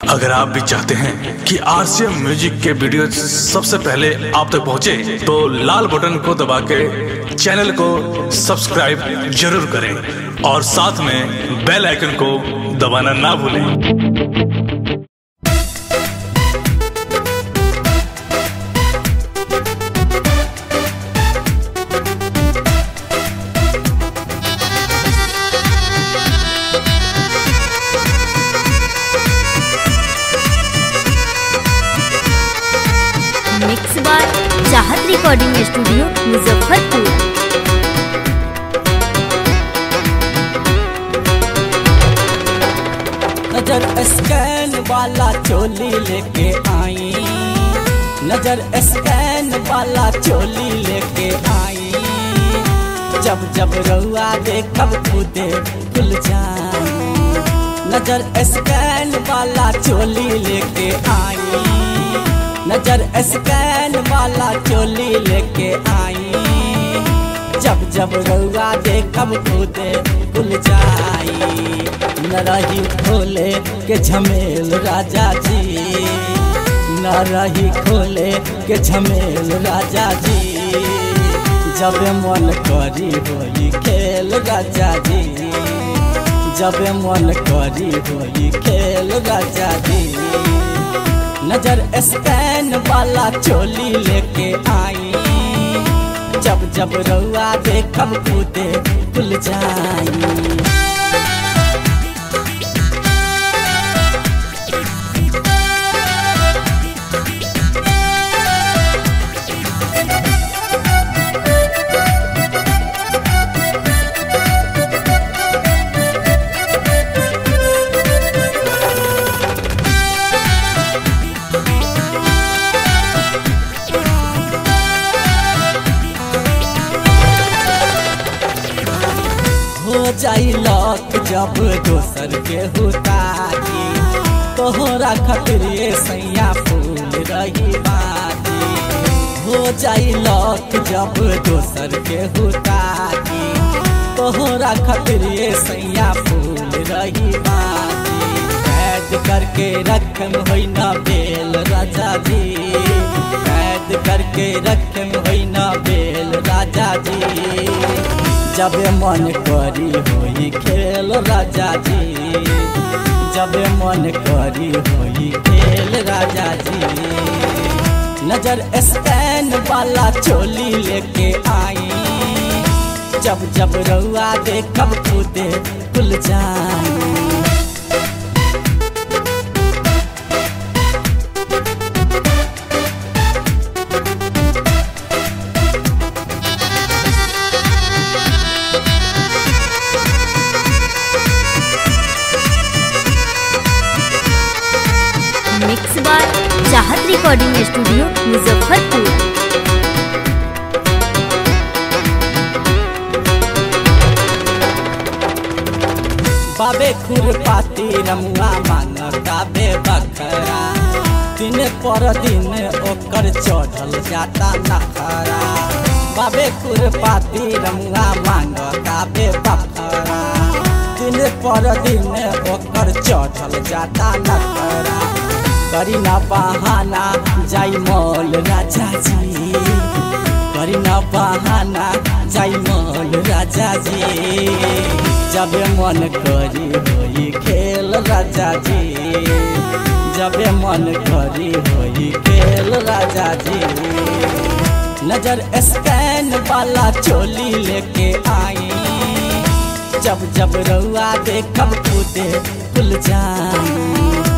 अगर आप भी चाहते हैं कि आरसीएम म्यूजिक के वीडियो सबसे पहले आप तक पहुंचे, तो लाल बटन को दबा के चैनल को सब्सक्राइब जरूर करें और साथ में बेल आइकन को दबाना ना भूलें मिक्स बार चाहत रिकॉर्डिंग स्टूडियो मुजफ्फरपुर नजर स्कैन वाला चोली लेके आई नजर स्कैन वाला चोली लेके आई जब जब रउआ देखब खुदे खुल जाई नजर स्कैन वाला चोली लेके आई नजर स्कैन वाला चोली लेके आई जब जब रउआ देखब खुदे खुल जाई न रही खोले के झमेल राजा जी न रही खोले के झमेल राजा जी जब मन करी होई खेल राजा जी जब मन करी होई खेल राजा जी नजर स्कैन वाला चोली लेके आई जब जब रउआ देखब खुदे खुल जाई हो जाई लक जब दोसर के हुताई तोहरा खातिर ये सैया फूल रही बाती हो जाई लक जब दोसर के हुताई तोहरा खातिर ये सैया फूल रही बाती कैद करके रखम होई ना बेल राजा जी कैद करके रखम होई ना बेल राजा जी जब मन करी होई खेल राजा जी जब मन करी होई खेल राजा जी नजर स्कैन वाला चोली लेके आई जब जब रउआ देखब खुदे खुल जाई मिक्स बार चाहत रिकॉर्डिंग स्टूडियो मुजफ्फरपुर बाबे खुरपाती रमुआ मांगता बे बखरा दिन पर दिन ओकर चढ़ल जाता नखरा बाबे खुरपाती रमुआ मांगता बे बखरा दिन पर दिन ओकर चढ़ल जाता नखरा करी ना बहाना जाई मौल राजा जी करी ना बहाना जाई मौल राजा जी जब मन करी होई खेल राजा जी जब मन करी होई खेल राजा जी नजर स्कैन वाला चोली लेके आई जब जब रउआ देखब खुदे खुल जाई